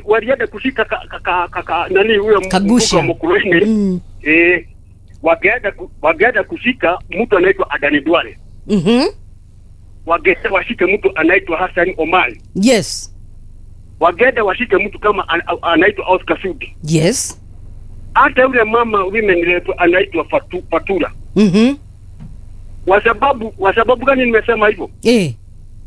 walienda kushika ka, ka, ka, ka, ka, nani huyo m- Kagusha. mkuu wa Mukurweini Mm. eh, wakaenda ku- wakaenda kushika mtu anaitwa Adani Duale, Mhm. wakaenda washike mtu anaitwa Hassan Omar, Yes. wakaenda washike mtu kama an, anaitwa Oscar Sudi, Yes. hata yule mama women rep anaitwa Fatu, Fatura. Mhm. Kwa sababu kwa sababu gani nimesema hivyo? Eh.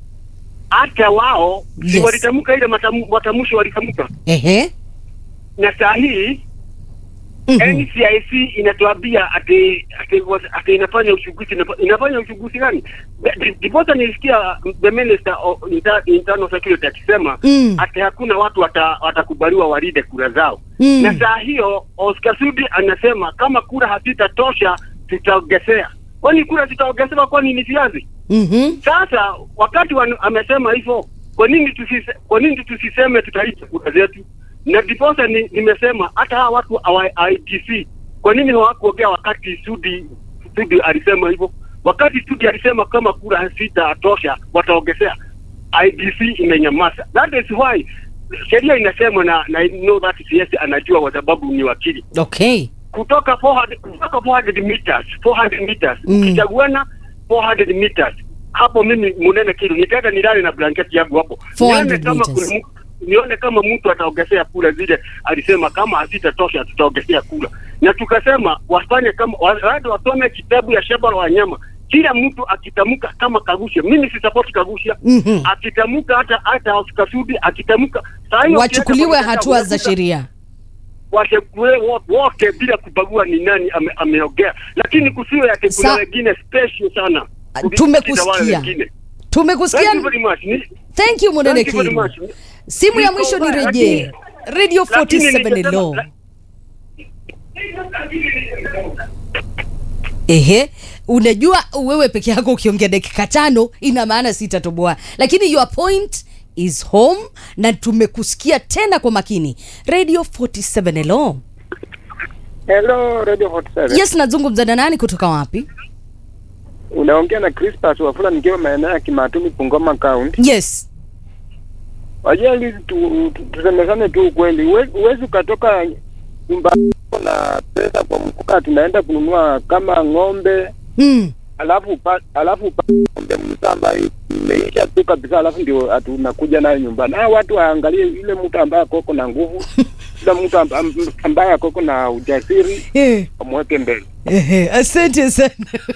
Hata wao Yes. si walitamka ile matamu, matamshi walitamka, Ehe. na saa hii Mhm. NCIC inatuambia ati ati, ati inafanya uchunguzi inafa- inafanya uchunguzi gani? Di- Ndiposa nilisikia the minister of inter, internal security akisema Mm. ati hakuna watu wata- watakubaliwa walinde kura zao Mm. na saa hiyo Oscar Sudi anasema kama kura hazitatosha tutaongezea. Kwani kura zitaongezewa? Kwani ni viazi? Mhm. Sasa wakati wan, amesema hivyo, kwa nini tusise, kwa nini tusiseme tutaita kura zetu? Na ndiposa ni, nimesema hata hawa watu wa ITC kwa nini hawakuongea wakati Sudi Sudi alisema hivyo? Wakati Sudi alisema kama kura hazitatosha wataongezea, IDC imenyamaza. That is why sheria inasema na, na I know that CS anajua kwa sababu ni wakili Okay. kutoka 400 kutoka 400 meters 400 meters Mm. ukichaguana 400 meters hapo mimi munene kilu nitaenda nilale na blanketi yangu hapo 400 nione kama meters. kuna mtu- nione kama mtu ataongezea kura zile alisema kama hazitatosha tutaongezea kura na tukasema wafanye kama wale wasome kitabu ya shamba la wanyama kila mtu akitamka kama kagusha mimi si support kagusha Mhm. akitamka hata hata Oscar Sudi akitamka saa hiyo Wachukuliwe ukienda kwa hatua za unakuta- sheria. washekue wote bila kubagua ni nani ame, ameongea, lakini kusiwe ati kuna Sa- wengine special sana Ah, kuliko tumekusikia. wale wengine. Thank Tumekusikia. you very much. Ni- Thank you Munene thank you very Kiru. much. Simu ya Niko mwisho mbaya, nirejee. lakini- Radio lakini 47 ningesema- Hello. la- Ehe, unajua wewe peke yako ukiongea dakika tano ina maana sitatoboa, lakini your point is home na tumekusikia tena kwa makini. Radio 47 hello. Hello, Radio 47. Yes, nazungumza na nani kutoka wapi? Unaongea na Crispas Wafula nikiwa maeneo ya Kimatumi Bungoma County. Yes. Wajua hizi tu, tu, tusemezane tu ukweli. Huwe- Huwezi ukatoka nyumba yako na pesa kwa mfuka tunaenda kununua kama ng'ombe Mm. alafu upa, alafu upa ng'ombe mtu ambaye imeisha tu kabisa alafu ndio atu- unakuja nayo nyumbani. Hao watu waangalie yule mtu ambaye akoko na nguvu, yule mtu amba- ambaye akoko na ujasiri Eh. wamweke mbele. Ehe, asante sana.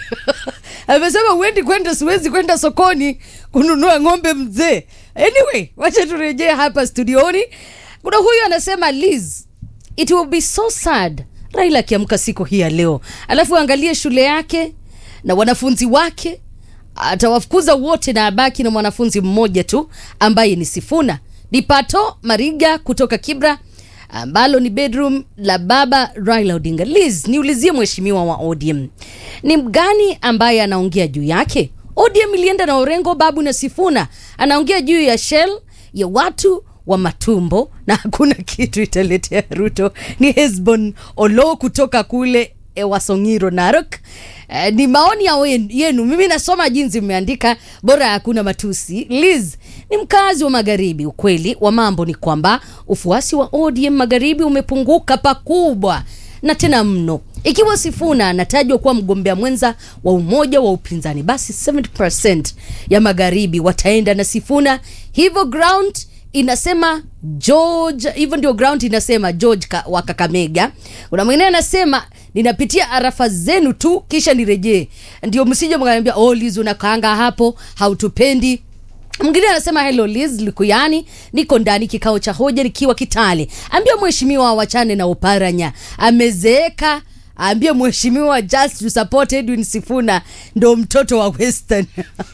Amesema uendi kwenda, siwezi kwenda sokoni kununua ng'ombe mzee. Anyway, wacha turejee hapa studioni. Kuna huyu anasema Liz, it will be so sad Raila akiamka siku hii ya leo, alafu angalie shule yake na wanafunzi wake, atawafukuza wote na abaki na mwanafunzi mmoja tu ambaye ni Sifuna. Dipato Mariga kutoka Kibra ambalo ni bedroom la baba Raila Odinga. Liz, niulizie mheshimiwa wa ODM, ni mgani ambaye anaongea juu yake? ODM ilienda na Orengo, Babu na Sifuna, anaongea juu ya Shell ya watu wa matumbo na hakuna kitu italetea Ruto. Ni Hesbon Olo kutoka kule e, Wasongiro, Narok. Eh, ni maoni ya wen- yenu. Mimi nasoma jinsi mmeandika, bora hakuna matusi. Liz ni mkazi wa magharibi. Ukweli wa mambo ni kwamba ufuasi wa ODM magharibi umepunguka pakubwa na tena mno. Ikiwa Sifuna anatajwa kuwa mgombea mwenza wa umoja wa upinzani, basi 70% ya magharibi wataenda na Sifuna. Hivyo ground inasema George, hivyo ndio ground inasema George ka, wa Kakamega. Kuna mwingine anasema ninapitia arafa zenu tu kisha nirejee, ndio msije mkaniambia oh, Liz unakaanga hapo hautupendi. Mwingine anasema hello Liz Likuyani, niko ndani kikao cha hoja nikiwa Kitale. Ambia mheshimiwa wachane na uparanya, amezeeka. Ambia mheshimiwa just to support Edwin Sifuna, ndo mtoto wa Western.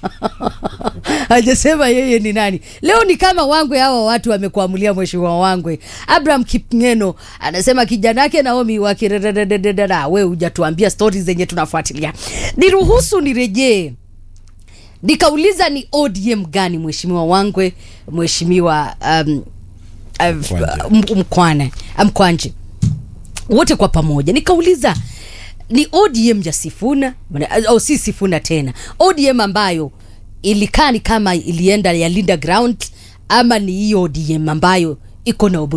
Hajasema yeye ni nani. Leo ni kama Wangwe, hawa watu wamekuamulia mheshimiwa Wangwe. Abraham Kipngeno anasema kijana yake Naomi wakirererererera, we hujatuambia stori zenye tunafuatilia. Niruhusu nirejee nikauliza ni ODM gani mheshimiwa Wangwe, mheshimiwa um, uh, Mkwanje. m- Mkwane Mkwanje, wote kwa pamoja nikauliza ni ODM ya Sifuna au si Sifuna tena, ODM ambayo ilikaa ni kama ilienda ya Linda Ground ama ni hiyo ODM ambayo iko na